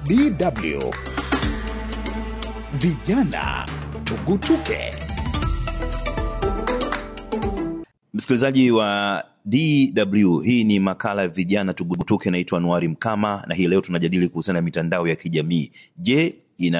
DW Vijana Tugutuke. Msikilizaji wa DW, hii ni makala ya vijana tugutuke. Naitwa Anuari Mkama na hii leo tunajadili kuhusiana na mitandao ya kijamii. Je,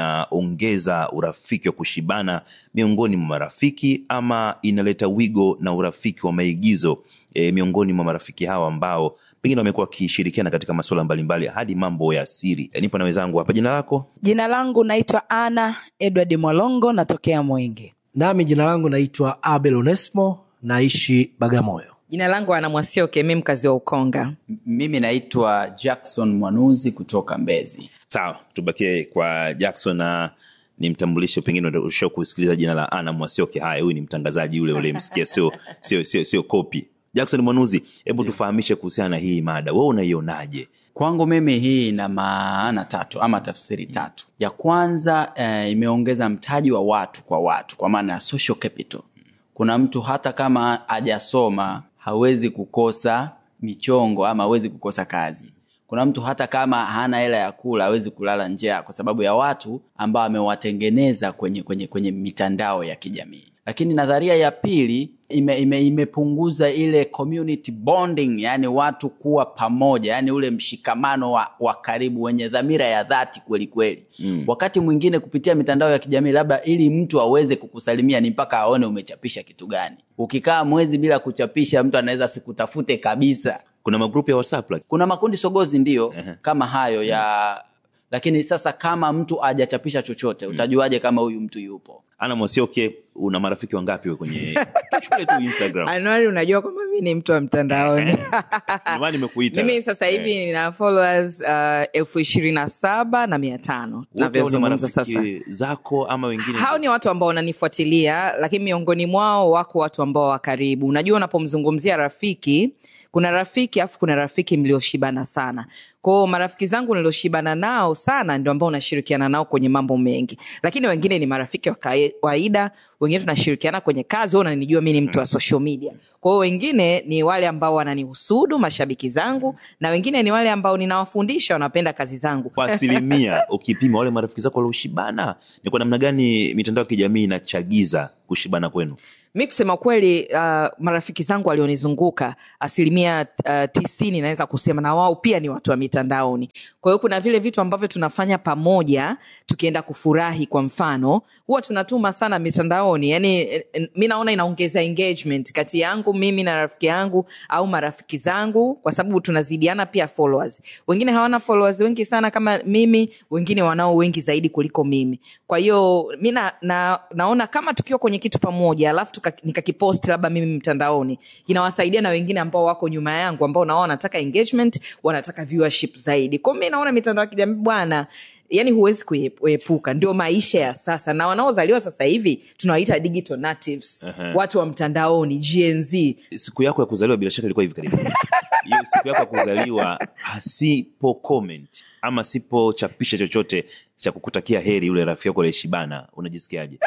inaongeza urafiki wa kushibana miongoni mwa marafiki ama inaleta wigo na urafiki wa maigizo e, miongoni mwa marafiki hawa ambao pengine wamekuwa wakishirikiana katika masuala mbalimbali hadi mambo ya siri? E, nipo na wenzangu hapa. Jina lako? Jina langu naitwa Ana Edward Mwalongo, natokea Mwenge. Nami jina langu naitwa Abel Onesmo, naishi Bagamoyo. Jina langu Ana Mwasioke, mi mkazi wa Ukonga. M- mimi naitwa jackson mwanuzi kutoka mbezi Sawa, tubakie kwa Jackson na nimtambulishe, pengine usha kusikiliza jina la Ana Mwasioke. Haya, huyu ni mtangazaji ule ule, msikia, sio sio sio sio kopi. Jackson Mwanuzi, hebu tufahamishe kuhusiana na hii mada, wewe unaionaje? kwangu mimi hii ina maana tatu ama tafsiri tatu ya kwanza eh, imeongeza mtaji wa watu kwa watu kwa maana ya social capital kuna mtu hata kama hajasoma hawezi kukosa michongo ama hawezi kukosa kazi kuna mtu hata kama hana hela ya kula hawezi kulala njaa kwa sababu ya watu ambao amewatengeneza kwenye, kwenye, kwenye mitandao ya kijamii lakini nadharia ya pili ime, ime, imepunguza ile community bonding yani watu kuwa pamoja yani ule mshikamano wa, wa karibu wenye dhamira ya dhati kweli kweli mm. wakati mwingine kupitia mitandao ya kijamii labda ili mtu aweze kukusalimia ni mpaka aone umechapisha kitu gani ukikaa mwezi bila kuchapisha mtu anaweza sikutafute kabisa Kuna magrupu ya WhatsApp like, kuna makundi sogozi ndio kama hayo ya lakini sasa kama mtu hajachapisha chochote utajuaje kama huyu mtu yupo Ana Mwasioke, una marafiki wangapi wewe kwenye shule tu Instagram? Anuari, unajua kwamba mi ni mtu wa mtandaoni. Ndio maana nimekuita. Mimi sasa hivi Eh, nina followers uh, elfu ishirini na saba na mia tano wote hao ni navyozungumza sasa. marafiki zako ama wengine? hao ni watu ambao wananifuatilia lakini miongoni mwao wako watu ambao wa karibu unajua unapomzungumzia rafiki kuna rafiki afu kuna rafiki mlioshibana sana kwao marafiki zangu nilioshibana nao sana ndio ambao unashirikiana nao kwenye mambo mengi lakini wengine ni marafiki wa kawaida wengine tunashirikiana kwenye kazi wao unanijua mi ni mtu wa social media kwa hiyo wengine ni wale ambao wananihusudu mashabiki zangu na wengine ni wale ambao ninawafundisha wanapenda kazi zangu kwa asilimia ukipima wale marafiki zako walioshibana, ni kwa namna gani mitandao ya kijamii inachagiza kushibana kwenu? mi kusema kweli uh, marafiki zangu walionizunguka asilimia uh, tisini naweza kusema na wao pia ni watu wa mitandaoni kwa hiyo kuna vile vitu ambavyo tunafanya pamoja tukienda kufurahi kwa mfano huwa tunatuma sana mitandaoni yani eh, eh, mi naona inaongeza engagement kati yangu mimi na rafiki yangu au marafiki zangu kwa sababu tunazidiana pia followers wengine hawana followers wengi sana kama mimi wengine wanao wengi zaidi kuliko mimi kwa hiyo mi na, na, naona kama tukiwa kwenye kitu pamoja alafu tuka- nikakipost labda mimi mtandaoni inawasaidia na wengine ambao wako nyuma yangu ambao nao wanataka engagement wanataka viewership zaidi kwao mi naona mitandao ya kijamii bwana yani huwezi kuie- kuepuka ndio maisha ya sasa na wanaozaliwa sasa hivi tunawaita digital natives watu wa mtandaoni gnz Siku yako ya kuzaliwa bila shaka ilikuwa hivi karibuni. Hiyo siku yako ya kuzaliwa asipo comment ama sipochapisha chochote cha kukutakia heri yule rafiki yako aliyeshibana, unajisikiaje?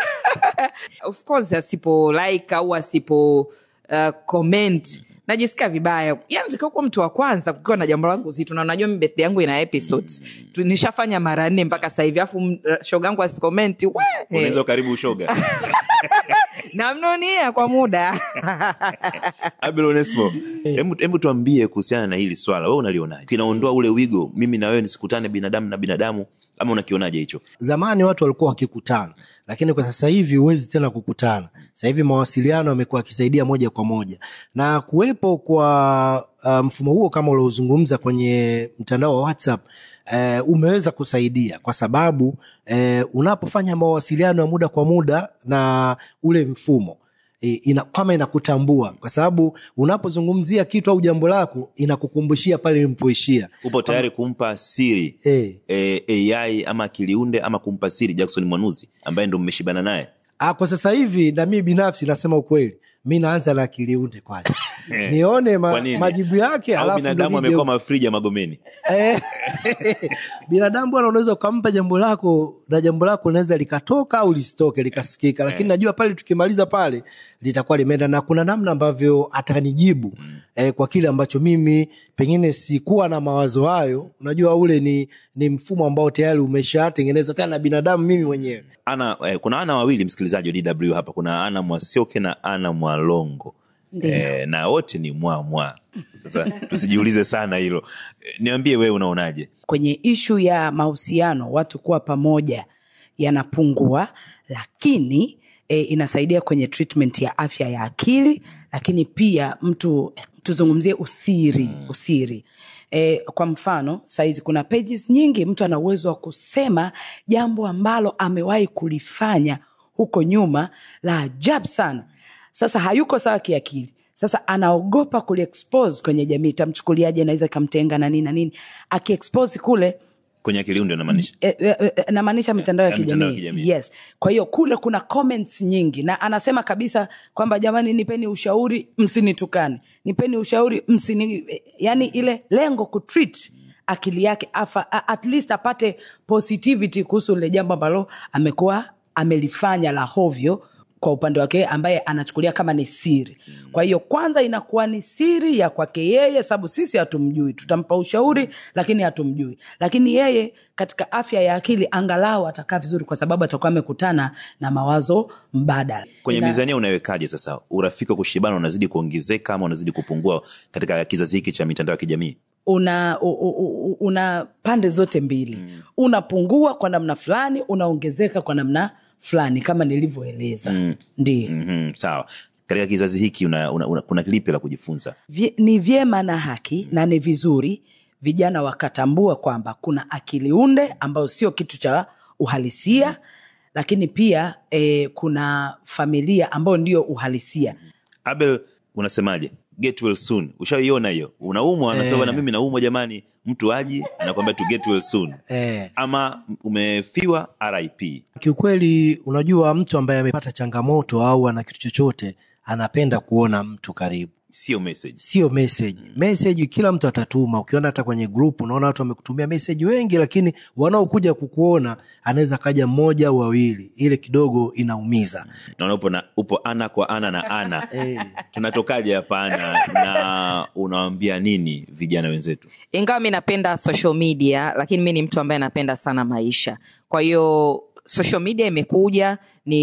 of course asipo like au asipo uh, comment najisikia vibaya yani tukiwa kuwa mtu wa kwanza kukiwa na jambo langu zito na unajua mi birthday yangu ina episodes Tu- nishafanya mara nne mpaka sasa hivi afu shoga yangu asikomenti we Unaweza karibu ushoga. namnunia kwa muda Abel Onesmo, hebu hebu tuambie kuhusiana na hili swala, wewe unalionaje? Kinaondoa ule wigo, mimi na wewe nisikutane binadamu na binadamu, ama unakionaje hicho? Zamani watu walikuwa wakikutana, lakini kwa sasa hivi huwezi tena kukutana. Sasa hivi mawasiliano yamekuwa yakisaidia moja kwa moja, na kuwepo kwa uh, mfumo huo kama uliozungumza kwenye mtandao wa WhatsApp eh, umeweza kusaidia kwa sababu eh, unapofanya mawasiliano ya muda kwa muda na ule mfumo e, ina, kama inakutambua kwa sababu unapozungumzia kitu au jambo lako inakukumbushia pale ilipoishia. Upo tayari kumpa siri Eh. eh, AI ama akiliunde ama kumpa siri Jackson Mwanuzi ambaye ndo mmeshibana naye? Ah, kwa sasa hivi na mimi binafsi nasema ukweli, mi naanza na akiliunde kwanza nione Kwa ma, nini? majibu yake, Au alafu ndo binadamu nije amekuwa mafrija Magomeni? Eh, binadamu bwana unaweza ukampa jambo lako na jambo lako linaweza likatoka au lisitoke likasikika lakini najua pale tukimaliza pale litakuwa limeenda na kuna namna ambavyo atanijibu eh, kwa kile ambacho mimi pengine sikuwa na mawazo hayo unajua ule ni, ni mfumo ambao tayari umeshatengenezwa tena na binadamu mimi mwenyewe ana eh, kuna ana wawili msikilizaji wa dw hapa kuna ana mwasioke na ana mwalongo Ndiyo. eh, na wote ni mwa mwa sasa tusijiulize sana hilo Eh, niambie wewe unaonaje kwenye ishu ya mahusiano watu kuwa pamoja yanapungua lakini e, inasaidia kwenye treatment ya afya ya akili lakini pia mtu tuzungumzie usiri usiri e, kwa mfano saizi kuna pages nyingi mtu ana uwezo wa kusema jambo ambalo amewahi kulifanya huko nyuma la ajabu sana sasa hayuko sawa kiakili sasa anaogopa kuliexpose kwenye jamii itamchukuliaje naweza ikamtenga na nini na nini akiexpose kule kwenye akili ndio namaanisha e, e, e, namaanisha mitandao ya ya mitandao ya kijamii kijamii. yes kwa hiyo kule kuna comments nyingi na anasema kabisa kwamba jamani nipeni ushauri msinitukane nipeni ushauri msini yani ile lengo kutreat akili yake afa, a- at least apate positivity kuhusu lile jambo ambalo amekuwa amelifanya la hovyo kwa upande wake ambaye anachukulia kama ni siri kwa hiyo kwanza inakuwa ni siri ya kwake yeye sababu sisi hatumjui tutampa ushauri lakini hatumjui lakini yeye katika afya ya akili angalau atakaa vizuri kwa sababu atakuwa amekutana na mawazo mbadala kwenye Na- mizania unawekaje sasa urafiki wa kushibana unazidi kuongezeka ama unazidi kupungua katika kizazi hiki cha mitandao ya kijamii una u, u, u, una pande zote mbili mm. unapungua kwa namna fulani unaongezeka kwa namna fulani kama nilivyoeleza mm. ndio mm. mm-hmm, sawa katika kizazi hiki una, una, una, kuna lipi la kujifunza Vye, ni vyema na haki na ni vizuri vijana wakatambua kwamba kuna akili unde ambayo sio kitu cha uhalisia mm. lakini pia eh, kuna familia ambayo ndio uhalisia abel unasemaje get well soon ushaiona hiyo unaumwa anasema na mimi naumwa jamani mtu aji anakwambia tu get well soon eh. ama umefiwa rip kiukweli unajua mtu ambaye amepata changamoto au ana kitu chochote anapenda kuona mtu karibu sio message sio message message kila mtu atatuma ukiona hata kwenye group unaona watu wamekutumia message wengi lakini wanaokuja kukuona anaweza kaja mmoja au wawili ile kidogo inaumiza naona upo, na, upo ana kwa ana na ana tunatokaje hapa ana na unawambia nini vijana wenzetu ingawa mi napenda social media lakini mi ni mtu ambaye napenda sana maisha kwa hiyo social media imekuja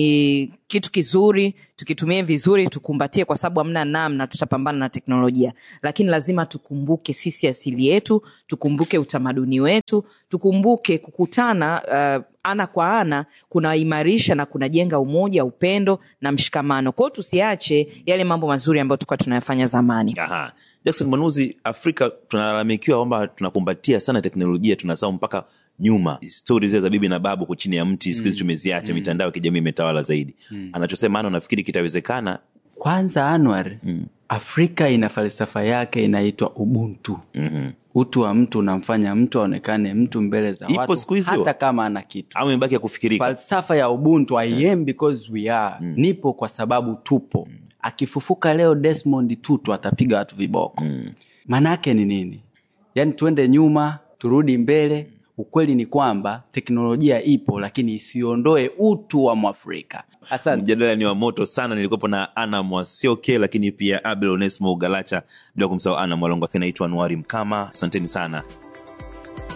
ni kitu kizuri tukitumie vizuri tukumbatie kwa sababu hamna namna tutapambana na teknolojia lakini lazima tukumbuke sisi asili yetu tukumbuke utamaduni wetu tukumbuke kukutana uh, ana kwa ana kunaimarisha na kunajenga umoja upendo na mshikamano kwao tusiache yale mambo mazuri ambayo tulikuwa tunayafanya zamani Aha. jackson manuzi afrika tunalalamikiwa kwamba tunakumbatia sana teknolojia tunasahau mpaka nyuma stori zile za bibi na babu kuchini ya mti siku hizi tumeziacha mitandao ya kijamii imetawala zaidi anachosema ana nafikiri kitawezekana kwanza anwar mm. afrika ina falsafa yake inaitwa ubuntu mm-hmm. utu wa mtu unamfanya mtu aonekane mtu mbele za Ipo watu siku hizi hata wa- kama ana kitu au imebaki ya kufikirika falsafa ya ubuntu i am because we are mm. nipo kwa sababu tupo mm. akifufuka leo desmond tutu atapiga watu viboko mm. maanaake ni nini yaani tuende nyuma turudi mbele ukweli ni kwamba teknolojia ipo lakini isiondoe utu wa mwafrika asante mjadala ni wa moto sana nilikuwepo na ana mwasioke lakini pia abel onesmo galacha bila kumsahau ana mwalongo naitwa anuari mkama asanteni sana